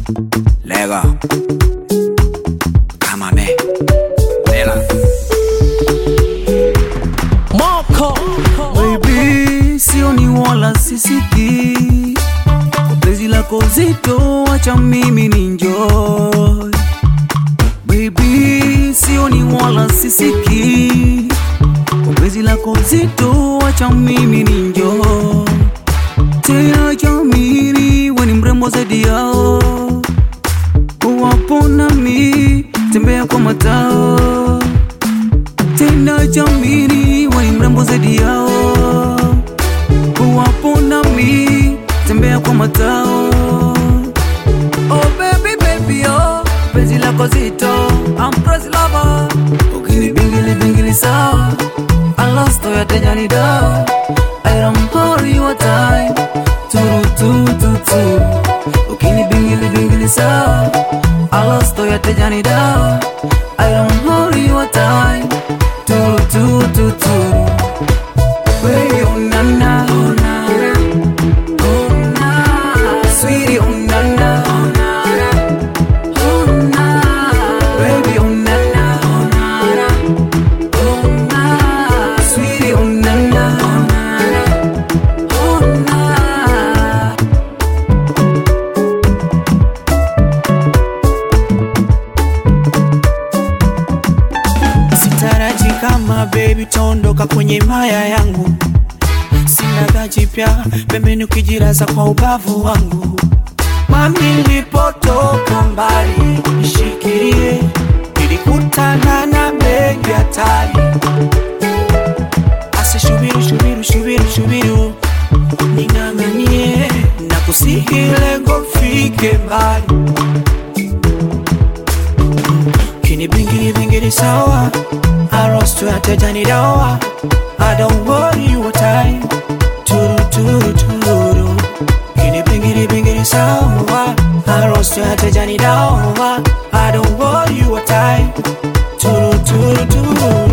Lego. Kama me. Lela. Moko Baby, sioni wala sisiki penzi lako zito, wacha mimi ni enjoy. Baby, sioni wala sisiki penzi lako zito, wacha mimi ni enjoy. Tena jamini, we ni mrembo zaidi yao, wapo nami, tembea kwa matao tena jamini, we ni mrembo zaidi yao, wapo nami, tembea kwa matao. Oh baby baby oh, penzi lako zito, I'm crazy lover, ukini bingili bingili sawa, I lost to ya tejani da, I don't worry your time, turu tu tu tu, ukini bingili bingili sawa, I lost to ya tejani da, I don't worry your time, turu tu tu tu. Baby, oh na na, oh na na, oh na, sweetie, oh na na, oh na na, oh na, baby, oh na na, oh na na, oh na, sweetie, oh na na, oh na na, oh na. sitaraji kama baby tondoka kwenye maya yangu sina gajipya pembeni ukijiraza kwa ubavu wangu mami nilipotoka mbali nishikilie nilikutana na mengi hatari asishubiru shubiru shubiru shubiru ning'ang'anie na kusihi lengo fike mbali Kini bingiri bingiri sawa Arostu yateja ni dawa I don't worry your time Turu turu turu Kini bingiri bingiri sawa Arostu yateja ni dawa I don't worry your time Turu turu turu